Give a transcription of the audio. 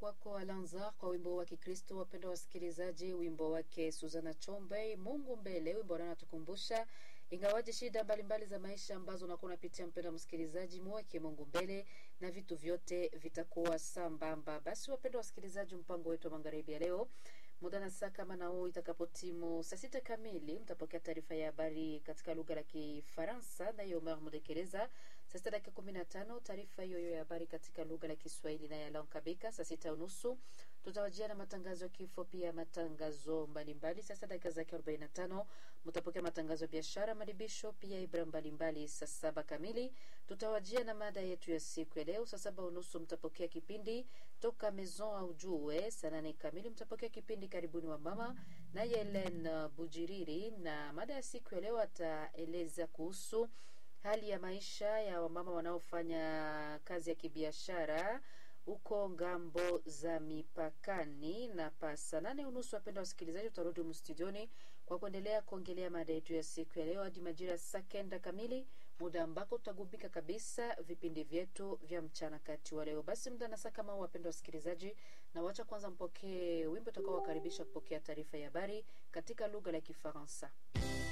kwako Alanzar kwa wimbo wa Kikristo. Wapendwa wasikilizaji, wimbo wake Suzana Chombe, Mungu mbele, wimbo anatukumbusha ingawaje shida mbalimbali za maisha ambazo unakuwa unapitia, mpendwa msikilizaji, muweke Mungu mbele na vitu vyote vitakuwa sambamba. Basi wapendwa wasikilizaji, mpango wetu wa magharibi ya leo muda na saa kama na huu itakapotimu saa sita kamili mtapokea taarifa ya habari katika lugha la Kifaransa naye Omer Mudekereza. Saa sita dakika kumi na tano taarifa hiyo hiyo ya habari katika lugha la Kiswahili naye Alaon Kabika. Saa sita unusu tutawajia na matangazo ya kifo, pia matangazo mbalimbali. Saa sita dakika zake arobaini na tano mtapokea matangazo ya biashara, madibisho, pia ibra mbalimbali. Saa saba kamili tutawajia na mada yetu ya siku ya leo. Saa saba unusu mtapokea kipindi toka Maison au Jue. Saa nane kamili mtapokea kipindi karibuni wa mama naye Helen Bujiriri, na mada ya siku ya leo ataeleza kuhusu hali ya maisha ya wamama wanaofanya kazi ya kibiashara huko ngambo za mipakani. Na pasa nane unusu, wapenda wasikilizaji, utarudi mstudioni kwa kuendelea kuongelea mada yetu ya siku ya leo hadi majira saa kenda kamili, muda ambako tutagubika kabisa vipindi vyetu vya mchana kati wa leo. Basi muda na saa kama huu, wapenda wasikilizaji, na wacha kwanza mpokee wimbo utakao wakaribisha kupokea taarifa ya habari katika lugha la Kifaransa.